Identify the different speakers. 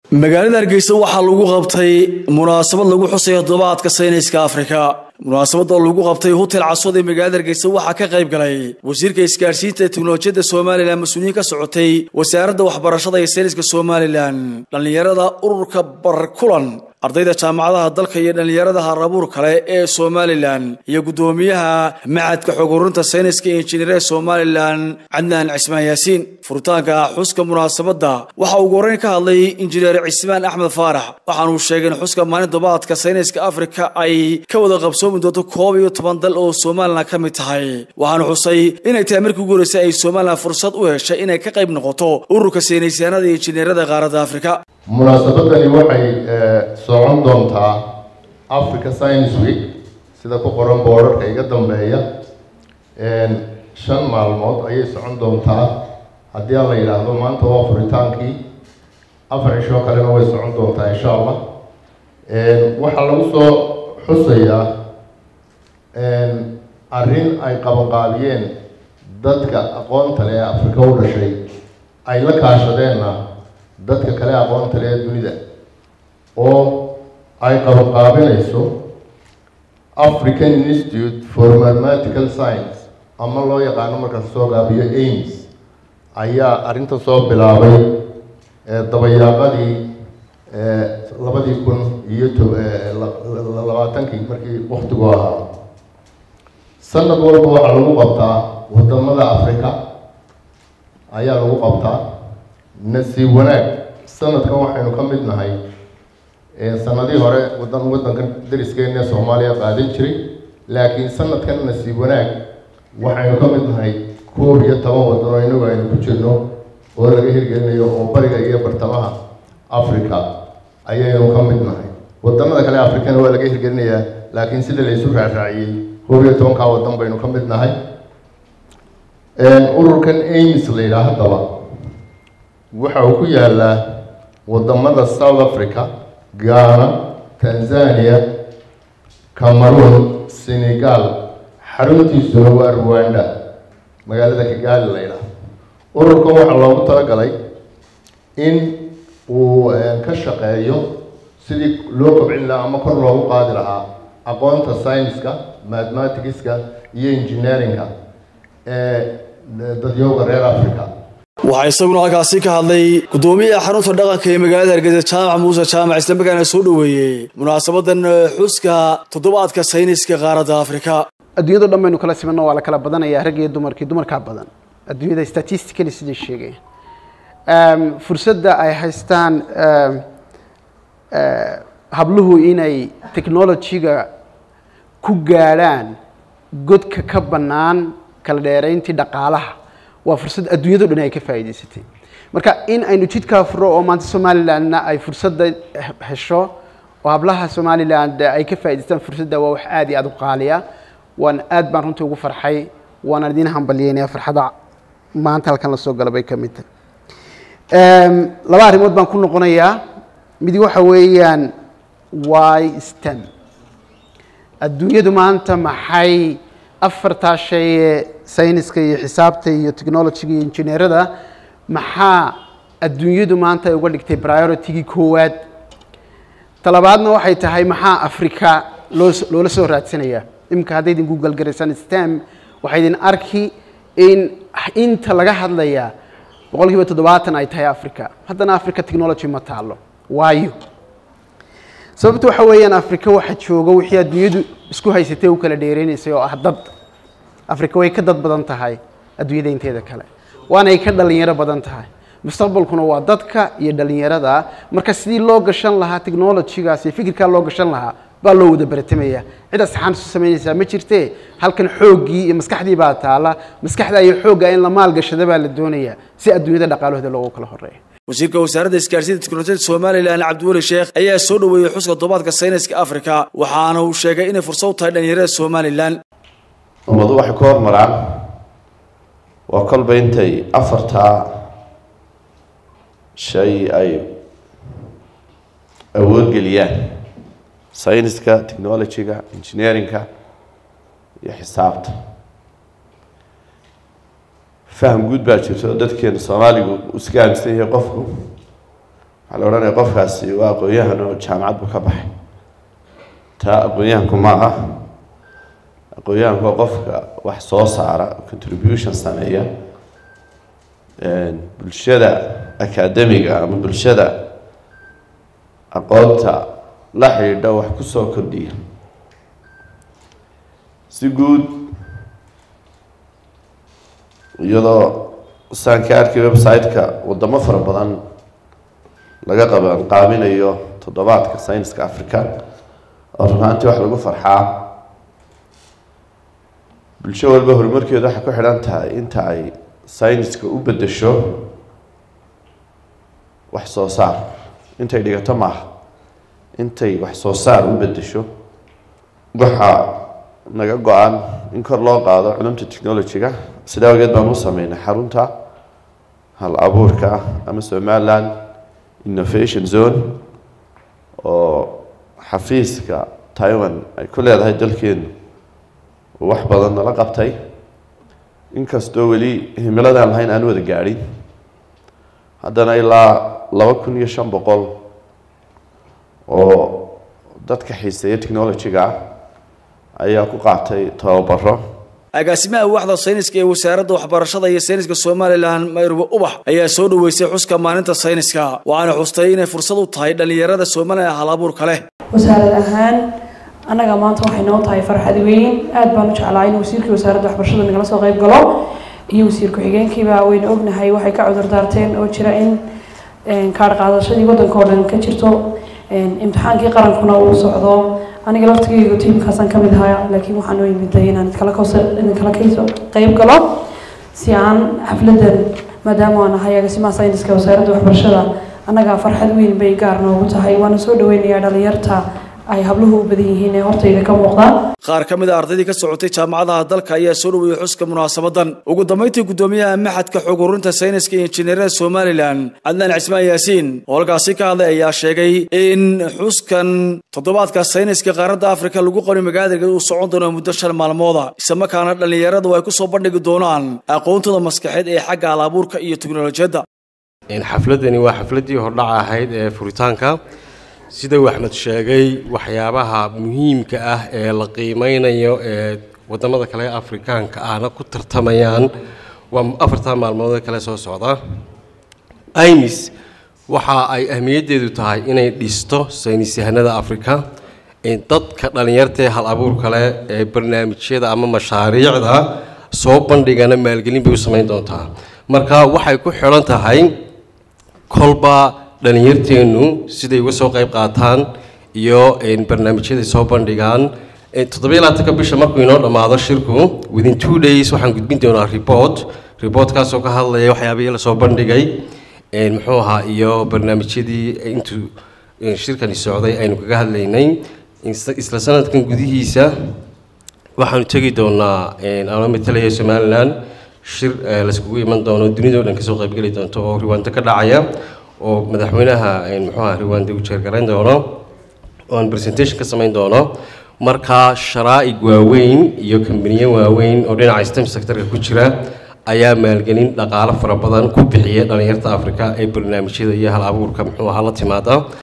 Speaker 1: magaalada hargeysa waxaa lagu qabtay munaasabad lagu xusayo toddobaadka sayniska afrika munaasabada lagu qabtay hotel caswad ee magaalada hargeysa waxaa ka qayb galay wasiirka isgaadhsiinta ee teknolojiyadda somalilan mas-uuliyiin ka socotay wasaaradda waxbarashada iyo sayniska somalilan dhallinyarada ururka barkulan ardayda jaamacadaha dalka iyo dhallinyarada harabuur kale ee somalilan iyo guddoomiyaha macadka xog ururinta sayniska iyo injineerada somalilan cadnaan cismaan yaasiin furitaanka xuska munaasabadda waxaa ugu horreyn ka hadlay injineer cismaan axmed faarax waxaanuu sheegay in xuska maalin toddobaadka sayniska afrika ay ka wada qabsoomi doonto koob iyo toban dal oo somalilan ka mid tahay waxaanu xusay inay tahay markii ugu horreysay ay somalilan fursad u heshay inay ka qayb noqoto ururka saynisyaanada iyo injineerada qaaradda afrika
Speaker 2: munaasabadani waxay socon doontaa africa science week sida ku qoran boorarka iga dambeeya shan maalmood ayay socon doontaa haddii aan la yidhaahdo maanta waa furitaankii afar cishoo kalena way socon doontaa insha allah waxaa lagu soo xusayaa arrin ay qabanqaabiyeen dadka aqoonta le ee afrika u dhashay ay la kaashadeenna dadka kale aqoonta le ee dunida oo ay qabanqaabinayso african institute for mathematical science ama loo yaqaano markaas soo gaabiyo aims ayaa arrinta soo bilaabay dabayaaqadii labadii kun iyo labaatankii markii waktigu ahaa sanad walba waxaa lagu qabtaa wadamada africa ayaa lagu qabtaa nasiib wanaag sanadkan waxaynu ka mid nahay sanadii hore wadan wadankan dariskeena soomaaliya qaadan jiray laakiin sanadkan nasiib wanaag waxaynu ka mid nahay koob iyo toban wadan oo inagu aynu ku jirno oo laga hirgelinayo oo bariga iyo bartamaha africa ayaynu ka mid nahay wadamada kale africana waa laga hirgelinayaa laakiin sida laysu raacraaciyey koob iyo tobankaa wadan baynu ka mid nahay ururkan aims la yidhaah haddaba waxa uu ku yaalaa wadamada south africa ghana tanzania cameroon senegal xaruntiisuna waa ruwanda magaalada kigali la yidhaah ururkan waxaa loogu talagalay in uu ka shaqeeyo sidii loo kobcin lahaa ama kor loogu qaadi lahaa aqoonta scienska mathematicska iyo engineeringa ee dadyooga reer africa
Speaker 1: waxaa isaguna halkaasi ka hadlay guddoomiyaha xarunta dhaqanka ee magaalada hargeysa jaamac muuse jaamac islamarkaana soo dhoweeyey munaasabadan xuska toddobaadka sayniska qaaradda afrika
Speaker 3: adduunyado dhan baynu kala simanno waa la kala badanaya rag iyo dumarkii dumarkaa badan adduunyada statistically siday sheegayaan fursadda ay haystaan habluhu inay technology-ga ku gaadhaan godka ka bannaan kala dheerayntii dhaqaalaha waa fursad adduunyado dhan ay ka faa'iidaysatay marka in aynu jidkaa furo oo maanta somalilandna ay fursadda hesho oo hablaha somaliland ay ka faa'idaystaan fursadda waa wax aad iyo aad u qaaliya waan aad baan runtii ugu farxay waana idiin hambalyeynaya farxada maanta halkan la soo gala bay ka mid tahay laba arrimood baan ku noqonayaa mid waxa weeyaan y stem adduunyadu maanta maxay afartaa shay ee sayniska iyo xisaabta iyo technologyga iyo injineerada maxaa adduunyadu maanta ay uga dhigtay prioritigii koowaad talabaadna waxay tahay maxaa africa loo loola soo raadsanayaa iminka hadday idin google garaysaan stem waxay idin arki in inta laga hadlayaa boqol kiiba toddobaatan ay tahay africa haddana africa technology ma taalo waayo sababta waxa weeyaan africa waxa jooga wixii adduunyadu isku haysatay u kala dheereynaysay oo ah dad africa way ka dad badan tahay adduunyada inteeda kale waanay ka dhalinyaro badan tahay mustaqbalkuna waa dadka iyo dhalinyarada marka sidii loo gashan lahaa technologygaas iyo fikirkaa loo gashan lahaa baa loo wada baratamaya cid asxaan isu samaynaysaa ma jirtee halkan xooggii iyo maskaxdii baa taala maskaxda iyo xoogga in la maalgashada baa la doonayaa si adduunyada dhaqaalahooda loogu kala horeeyo
Speaker 1: wasiirka wasaaradda isgaarsiinta teknolojiyada somalilan cabdiweli sheekh ayaa soo dhoweeyey xuska toddobaadka sayniska afrika waxaana uu sheegay inay fursad u tahay dhalinyarada somalilan
Speaker 4: ummadu waxay ku hormaraan waa kolba intay afartaa shay ay awoodgeliyaan sayniska technologyga engineeringa iyo xisaabta faham guud baa jirta oo dadkeena soomaaligu uu iska aaminsan yahay qofku waxaa la odhanaya qofkaasi waa aqoon-yahan oo jaamacad buu ka baxay taa aqoon-yahanku ma ah aqoon-yahanku waa qofka wax soo saara contribution sameeya bulshada academiga ama bulshada aqoonta la xidhiidha wax kusoo kordhiya si guud iyadoo saan ka arkay website-ka wadamo fara badan laga qaban qaaminayo toddobaadka sayniska africa oo runaantii wax lagu farxaa bulsho walba horumarkeedu waxay ku xidhan tahay inta ay sayniska u beddesho wax soo saar intay dhigato maaha intay wax soo saar u beddesho waxaa naga go-an in kor loo qaado culumta technology-ga sidaa awgeed baan u sameynay xarunta hal abuurka ama somaliland innovation zone oo xafiiska taiwan ay ku leedahay dalkeenu uu wax badan nala qabtay inkastoo weli himiladaan lahayn aan wada gaadhin haddana ilaa laba kun iyo shan boqol oo dadka xiiseeya technology-ga ah ayaa ku qaatay tababaro
Speaker 1: agaasimaha waaxda sayniska ee wasaaradda waxbarashada iyo sayniska somalilan mayruba ubax ayaa soo dhoweysay xuska maalinta sayniska waxaana xustay inay fursad u tahay dhallinyarada somalilan hal abuurka leh
Speaker 5: wasaarad ahaan annaga maanta waxay noo tahay farxad weyn aad baan u jeclaa in wasiirkii wasaaradda waxbarashada nagala soo qayb galo iyo wasiir ku-xigeenkiiba wayna ognahay waxay ka cudur daarteen oo jira in kaadh qaadashadii waddanka oo dhan ka jirto imtixaankii qarankuna uu socdo aniga laftigeyga tiimkaasaan ka mid ahaa laakiin waxaan u yimiday inaan iskala idinkala kasoo qayb galo si aan xafladan maadaama aan ahay agaasimaha sayniska wasaaradda waxbarashada annaga farxad weyn bay gaar noogu tahay waana soo dhaweynayaa dhalinyarta ay habluhu u badan yihiin ee hortayda ka muuqdaan
Speaker 1: qaar ka mid a ardaydii ka socotay jaamacadaha dalka ayaa soo dhaweeyey xuska munaasabadan ugu dambeyntii guddoomiyaha maxadka xog ururinta sayniska iyo injineerada somalilan cadnaan cismaan yaasiin oo halkaasi ka hadlay ayaa sheegay in xuskan toddobaadka sayniska qaaradda afrika lagu qori magaalada uu socon doono muddo shan maalmooda islamarkaana dhallinyaradu ay kusoo bandhigi doonaan aqoontooda maskaxeed ee xagga alabuurka iyo teknolojiyadda
Speaker 6: xafladani waa xafladdii hordhaca ahayd ee furitaanka sida uu axmed sheegay waxyaabaha muhiimka ah ee la qiimeynayo ee wadamada kale afrikaanka ahna ku tartamayaan waa afartan maalmood kale soo socda imis waxa ay ahmiyaddeedu tahay inay dhisto saynis yahanada afrika dadka dhallinyartaee hal abuur kale ee barnaamijyada ama mashaariicda soo bandhigana maalgelin bay u samayn doontaa marka waxay ku xidhan tahay kolba dhallinyarteennu siday uga soo qayb qaataan iyo barnaamijyaday soo bandhigaan toddobiyo labaatanka bisha markuu inoo dhammaado shirku within two days waxaan gudbin doonaa report reportkaasoo ka hadlaya waxyaabihii lasoo bandhigay muxuu ahaa iyo barnaamijyadii intuu shirkani socday aynu kaga hadlaynay isla sanadkan gudihiisa waxaanu tegi doonaa ano matalaya somalilan shir laiskugu iman doono dunidao dhan kasoo qaybgeli doonto oo riwaanto ka dhacaya oo madaxweynaha muxuuaha riwaande uu jeergarayn doono oon presentation ka samayn doono markaa sharaa'ig waaweyn iyo kambaniyo waaweyn oo dhinaca stem sectorka ku jira ayaa maalgelin dhaqaalo fara badan ku bixiya dhallinyarta afrika ee barnaamijyada iyo hal abuurka muxuu ahaa la timaada